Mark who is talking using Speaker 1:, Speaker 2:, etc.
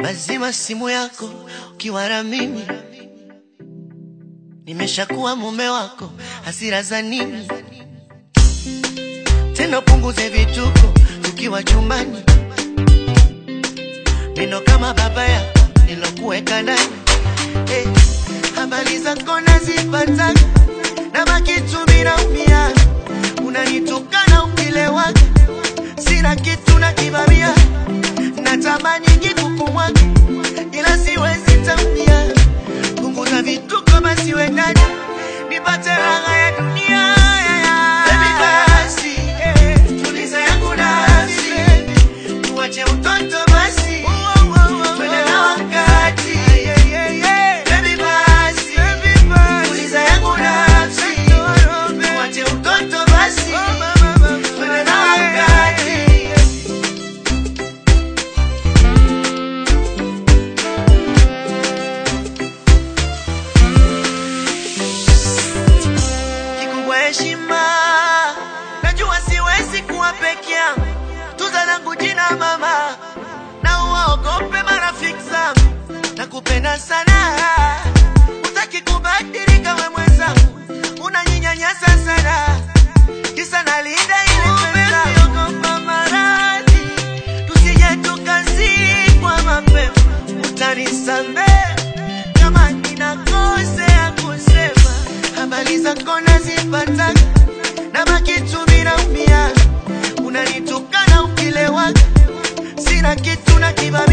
Speaker 1: Lazima simu yako ukiwa na mimi, nimeshakuwa mume wako, hasira za nini tena? Punguze vituko tukiwa chumbani, neno kama baba yako nilokuweka ndani. Eh, habari zako nazipata na makitu minaumia, unanitukana ukilewa, sina kitu na kibamia, natamani kikukumwaga ila siwezi tamia. Punguza vituko basi wendani, nipate raha ya dunia. Baby basi, eh, tuliza yangu nafsi, tuache utoto basi, twende na wakati. Baby basi, tuliza yangu nafsi, tuache utoto basi, twende na wakati. kikubwa heshima. Najua siwezi kuwa peke yangu, tuza langu jina mama, na uwaogope marafiki zangu. Nakupenda sana, utaki kubadilika we mwenzangu, unaninyanyasa sana, kisa nalinda ile pesa. Ogopa maradhi, tusije tukazikwa mapema, utanisamehe kama ninakosea kusema habari zako nazipata na makitu minaumia, unanitukana ukilewa, sina kitu na kibamia